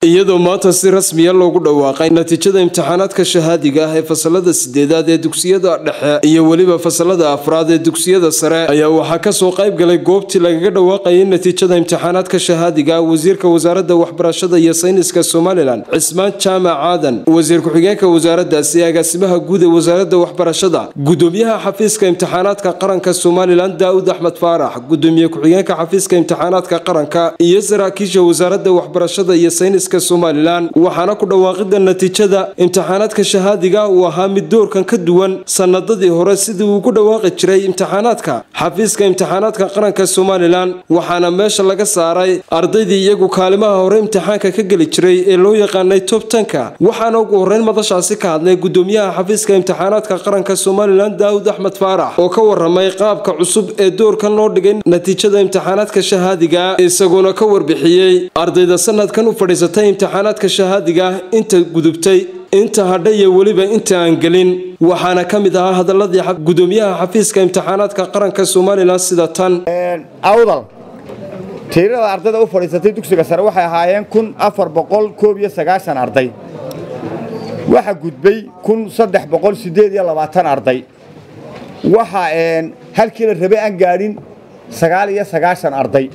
iyadoo maanta si rasmiya loogu dhawaaqay natiijada imtixaanaadka shahaadiga ah ee fasalada sideedaad ee dugsiyada dhexe iyo weliba fasalada afraad ee dugsiyada sare ayaa waxaa kasoo qayb galay goobtii lagaga dhawaaqayay natiijada imtixaanaadka shahaadiga wasiirka wasaaradda waxbarashada iyo sayniska somalilan cismaan jaamac aadan wasiir ku-xigeenka wasaaradaasi agaasimaha guud ee wasaaradda waxbarashada gudoomiyaha xafiiska imtixaanaadka qaranka somalilan daa'ud axmed faarax gudoomiye ku-xigeenka xafiiska imtixaanaadka qaranka iyo saraakiisha wasaaradda waxbarashada iyo sayniska somalilan waxaana ku dhawaaqida natiijada imtixaanaadka shahaadiga uu ahaa mid doorkan ka duwan sanadadii hore sidii uu ku dhawaaqi jiray imtixaanaadka xafiiska imtixaanaadka qaranka somalilan waxaana meesha laga saaray ardaydii iyagu kaalimaha hore imtixaanka ka geli jiray ee loo yaqaanay tob tanka waxaana ugu horeyn madashaasi ka hadlay gudoomiyaha xafiiska imtixaanaadka qaranka somalilan daawud axmed faarax oo ka waramay qaabka cusub ee doorkan loo dhigay natiijada imtixaanaadka shahaadiga isagoona ka warbixiyey ardayda sanadkan u fadhiisatay imtixaanaadka shahaadiga ah inta gudubtay inta hadha iyo weliba inta aan gelin waxaana ka mid ahaa hadaladii gudoomiyaha xafiiska imtixaanaadka qaranka somalilan sida tan awdal tiirada ardayda u fadhiisatay dugsiga sare waxay ahaayeen kun afar boqol koob iyo sagaashan arday waxa gudbay kun saddex boqol siddeed iyo labaatan arday waxa halkii la rabay aan gaadhin sagaal iyo sagaashan arday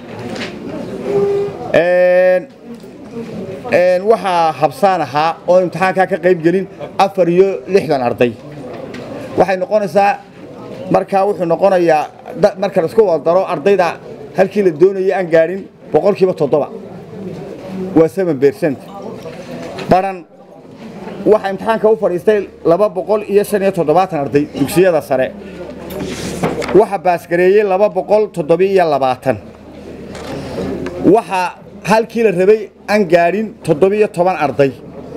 waxaa habsaan ahaa oo imtixaankaa ka qayb gelin afar iyo lixdan arday waxay noqonaysaa markaa wuxuu noqonayaa marka la isku wadaro ardayda halkii la doonaya aan gaadhin boqolkiiba toddoba waa seven bercent baran waxaa imtixaanka u fadhiistay laba boqol iyo shan iyo toddobaatan arday dugsiyada sare waxa baasgareeyey laba boqol toddobiyo iyo labaatan waxaa halkii la rabay aan gaadhin toddobiyo toban arday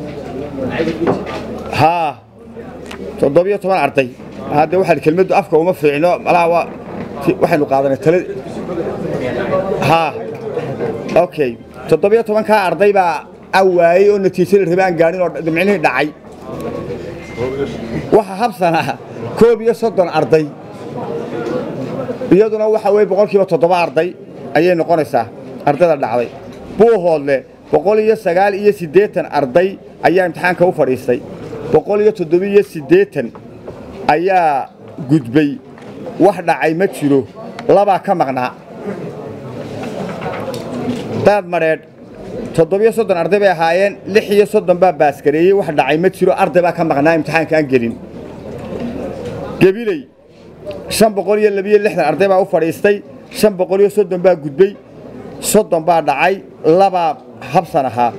haa toddobiyo toban arday hadde waxaa kelmaddu afka uma fiicno malaha waa waxaynu qaadanay tala haa okay toddobiyo tobankaa arday baa a waayey oo natiijo la rabay aan gaadhin oo micnihii dhacay waxaa habsanaa koob iyo soddon arday iyaduna waxa weye boqolkiiba toddoba arday ayay noqonaysaa ardayda dhacday buuhoodle boqol iyo sagaal iyo siddeetan arday ayaa imtixaanka u fadhiistay boqol iyo toddobiyo siddeetan ayaa gudbay wax dhacay ma jiro labaa ka maqnaa daad madheedh toddobiyo soddon arday bay ahaayeen lix iyo soddon baa baasgareeyey wax dhacay ma jiro arday baa ka maqnaa imtixaanka aan gelin gebiley shan boqol iyo labiyo lixdan arday baa u fadhiistay shan boqol iyo soddon baa gudbay soddon baa dhacay labaa habsan ahaa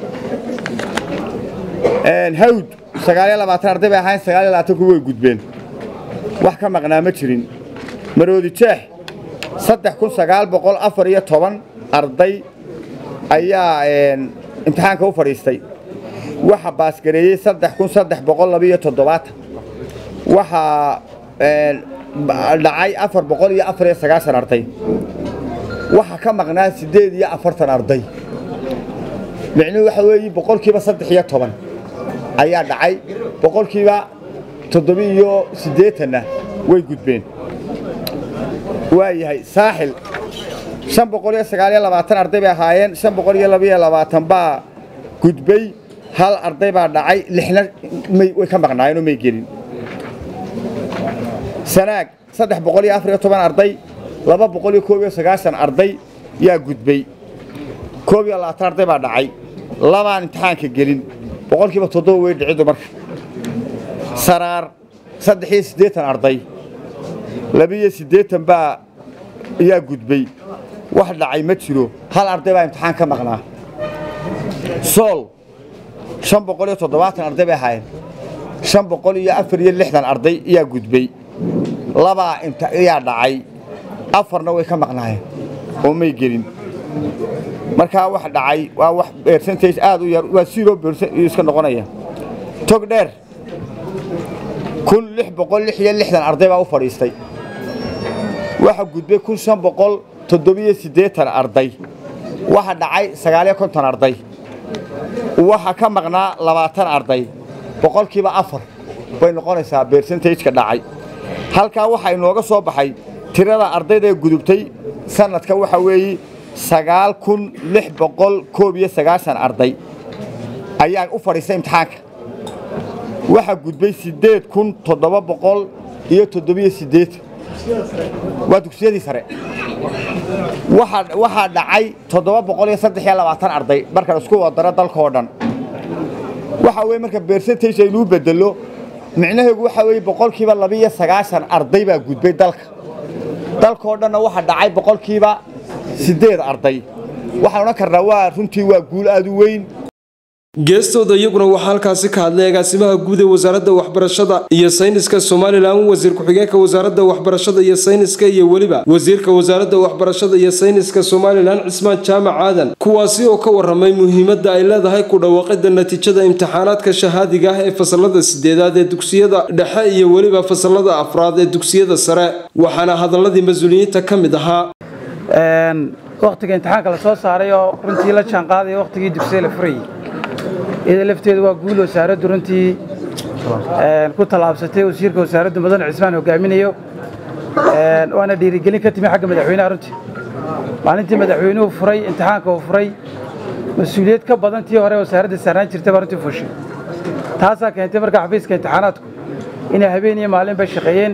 hawd sagaaliyo labaatan arday bay ahayn sagaaliyo labaatanku way gudbeen wax ka maqnaa ma jirin maroodi jeex saddex kun sagaal boqol afar iyo toban arday ayaa imtixaanka u fadhiistay waxa baasgareeyey saddex kun saddex boqol labiyo toddobaatan waxaa dhacay afar boqol iyo afar iyo sagaashan arday waxaa ka maqnaa siddeed iyo afartan arday micnuhu waxa weeye boqolkiiba saddex iyo toban ayaa dhacay boqolkiiba toddobi iyo siddeetanna way gudbeen waa yahay saaxil shan boqol iyo sagaal iyo labaatan arday bay ahaayeen shan boqol iyo labaiyo labaatan baa gudbay hal arday baa dhacay lixna way ka maqnaayeenoo may gelin sanaag saddex boqol iyo afar iyo toban arday laba boqol iyo koob iyo sagaashan arday yaa gudbay koob iyo labaatan arday baa dhacay labaan imtixaanka gelin boqolkiiba toddoba way dhiciddu marka saraar saddex iyo siddeetan arday labiiyo siddeetan baa yaa gudbay wax dhacay ma jiro hal arday baa imtixaan ka maqnaa sool shan boqol iyo toddobaatan arday bay ahaayeen shan boqol iyo afar iyo lixdan arday yaa gudbay labaa yaa dhacay afarna way ka maqnaayeen oo may gelin markaa wax dhacay waa wax percentage aad u yar waa zero percent iska noqonaya tog dheer kun lix boqol lix iyo lixdan arday baa u fadhiistay waxa gudbay kun shan boqol toddobiyo siddeetan arday waxa dhacay sagaaliyo konton arday waxa ka maqnaa labaatan arday boqolkiiba afar bay noqonaysaa percentageka dhacay halkaa waxaa inooga soo baxay tirada ardayda ee gudubtay sanadka waxa weeye sagaal kun lix boqol koob iyo sagaashan arday ayaa u fadhiistay imtixaanka waxaa gudbay siddeed kun toddoba boqol iyo toddobiyo siddeetan waa dugsiyadii sare waxaa dhacay toddoba boqol iyo saddex iyo labaatan arday markaan isku wadaro dalkaoo dhan waxa weye marka bersentage aynuu bedelo micnaheegu waxaa weeye boqolkiiba labiiyo sagaashan arday baa gudbay dalka dalkaoo dhanna waxaa dhacay boqolkiiba siddeed arday waxaan odhan karnaa waa runtii waa guul aad u weyn geestooda iyaguna waxaa halkaasi ka hadlay agaasimaha guud ee wasaaradda waxbarashada iyo sayniska somalilan wasiir ku-xigeenka wasaaradda waxbarashada iyo sayniska iyo weliba wasiirka wasaaradda waxbarashada iyo sayniska somalilan cismaan jaamac aadan kuwaasi oo ka waramay muhiimadda ay leedahay ku dhawaaqida natiijada imtixaanaadka shahaadiga ah ee fasalada sideedaad ee dugsiyada dhexe iyo weliba fasalada afraad ee dugsiyada sare waxaana hadaladii mas-uuliyiinta ka mid ahaa wakhtiga imtixaanka la soo saaray oo runtii la jaanqaadaya wakhtigii dugsiya la furayay iyada lafteedu waa guul wasaaraddu runtii ku tallaabsatay wasiirka wasaaraddu mudane cismaan hogaaminayo waana dhiirigelin ka timi xagga madaxweynaha runtii maalintii madaxweynuhu furay imtixaanka uu furay mas-uuliyad ka badan tii hore wasaaradda saarnaan jirtay baa runtii fushay taasaa keentay marka xafiiska imtixaanaadku inay habeen iyo maalin bay shaqeeyeen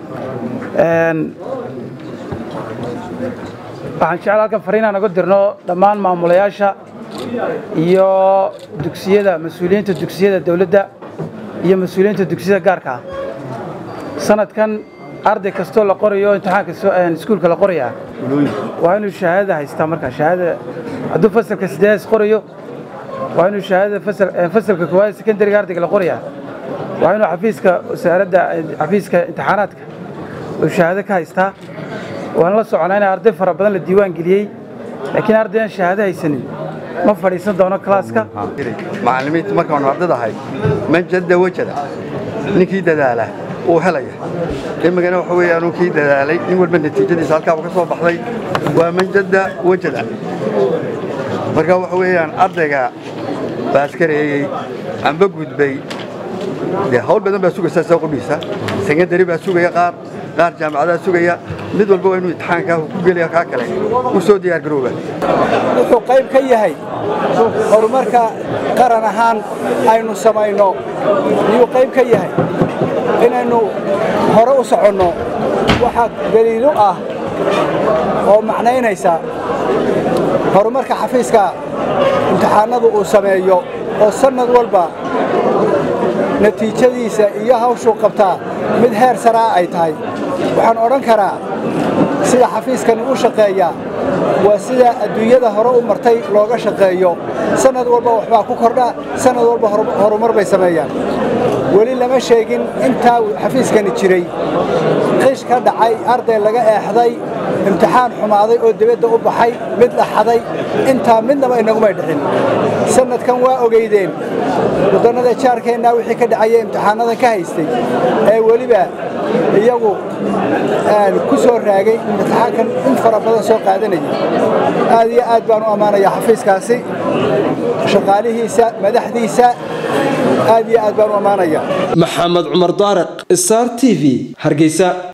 waxaan jecel halkan fariinaan uga dirno dhammaan maamulayaasha iyo dugsiyada mas-uuliyiinta dugsiyada dawladda iyo mas-uuliyiinta dugsiyada gaarka ah sanadkan arday kastoo la qorayo imtixaanka iskuulka la qorayaa waa inuu shahaadada haystaa markaa shahaadada hadduu fasalka sideedaas qorayo waa inuu shahaadada fasalka koowaad sekondariga ardayga la qorayaa waa inuu xafiiska wasaaradda xafiiska imtixaanaadka uu shahaado ka haystaa waan la soconaa in arday fara badan la diiwaan geliyey laakiin arday aan shahaado haysanin ma fadhiisan doono kalaaska macallimiinta markaan ardada ahay man jadda wajada ninkii dadaala uu helaya imigana waxa weeyaan kii dadaalay nin walba natiijadiisa halkaaba ka soo baxday waa man jadda wajada marka waxa weeyaan ardayga baaskareeyey amba gudbay dee hawl badan baa sugaysa soo qudhiisa sekondari baa sugaya qaar qaar jaamacadaa sugaya mid walba waa inuu imtixaankaa ku gelaya kaa kale u soo diyaargarooba wuxuu qayb ka yahay horumarka qaran ahaan aynu samayno ayuu qayb ka yahay inaynu hore u soconno waxaa daliilu ah oo macnaynaysa horumarka xafiiska imtixaanadu uu sameeyo oo sannad walba natiijadiisa iyo hawshuu qabtaa mid heer saraa ay tahay waxaan odhan karaa sida xafiiskani u shaqeeyaa waa sida adduunyada hore u martay looga shaqeeyo sannad walba waxbaa ku kordha sannad walba horumar bay sameeyaan weli lama sheegin intaa xafiiskani jiray qish ka dhacay arday laga eexday imtixaan xumaaday oo dibadda u baxay mid dhaxaday intaa midnaba inagumay dhicin sannadkan waa ogeydeen waddannada jaarkeennaa wixii ka dhacaya imtixaanadan ka haystay ee weliba iyagu ku soo raagay imtixaankan in fara badan soo qaadanayay aad iyo aad baan u ammaanayaa xafiiskaasi shaqaalihiisa madaxdiisa aad iyo aad baan u ammaanayaa maxamed cumar daariq star t v hargeysa